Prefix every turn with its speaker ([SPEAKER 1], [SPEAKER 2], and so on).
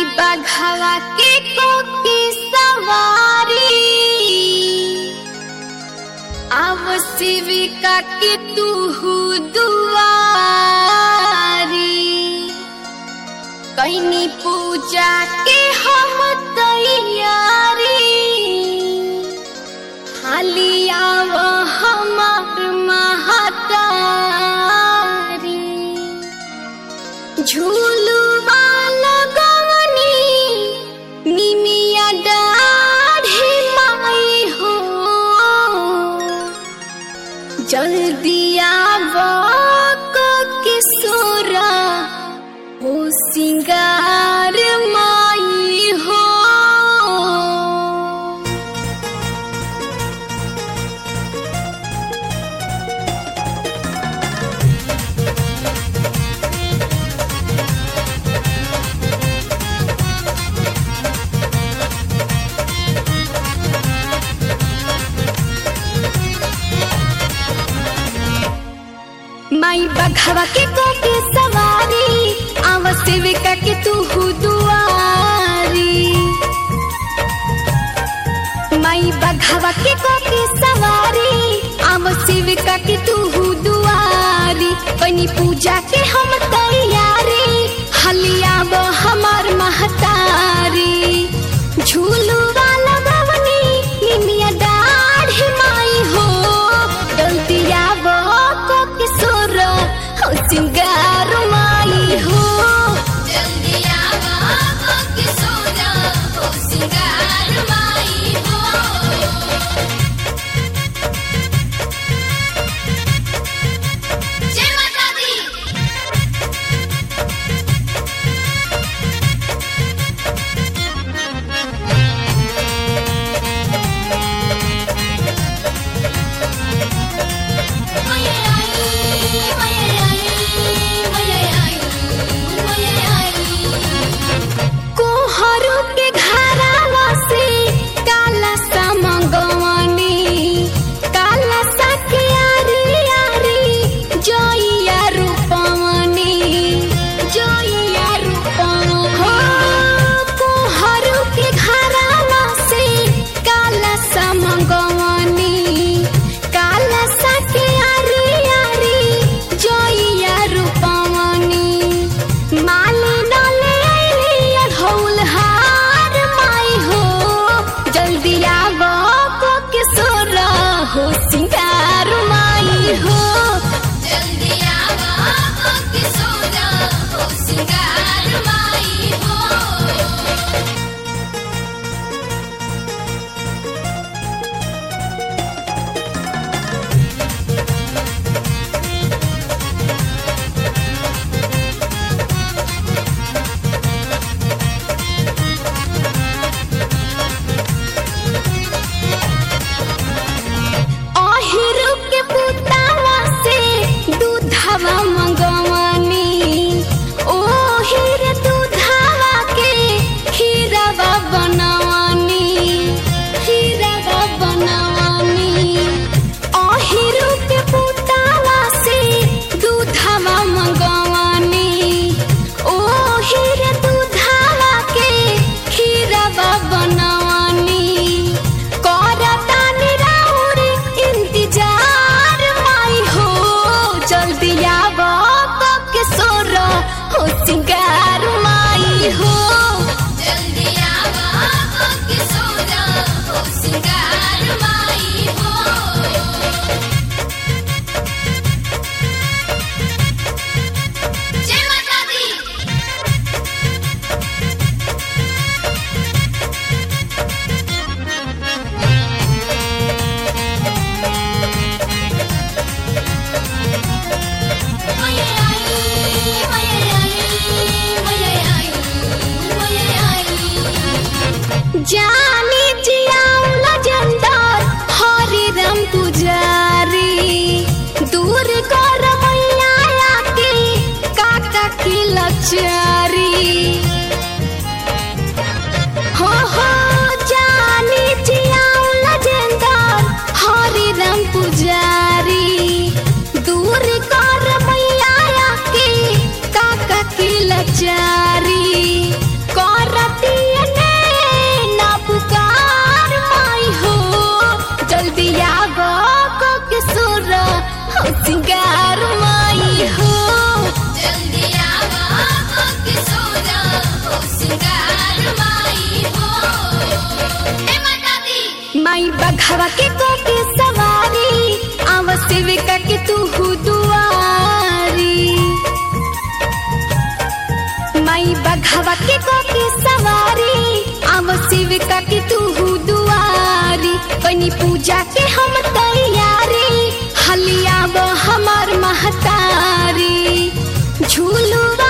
[SPEAKER 1] बघवा के कोकी सवारी आव शिविका के तू दुआरी कैनी पूजा के हम तैयारी हाली आव हमार महतारी झूलुआ लगवनी निमिया डाढ़ी माई हो जल्दी आव किशोरा हो सिंगार माई हो माई बघवा के कोके सवारी आव सेविका के तू दुआरी माई बघवा के कोके सवारी आव सेविका के तू दुआरी बनी पूजा के हम तैयारी हलिया वो हमार महतारी झूलू वाला बवनी निमिया दाढ़ी माई हो गलतिया वो को किशोर हो सिंगार माई हो
[SPEAKER 2] जल्दी आवा हो किशोरा हो सिंगार माई हो जय माता दी
[SPEAKER 1] बघवा के कोके सवारी आव सेविका के तू दुआरी माई बघवा के कोके सवारी आव सेविका के तू दुआरी बनी पूजा के हम तैयारी हलिया वो हमार महतारी झूलू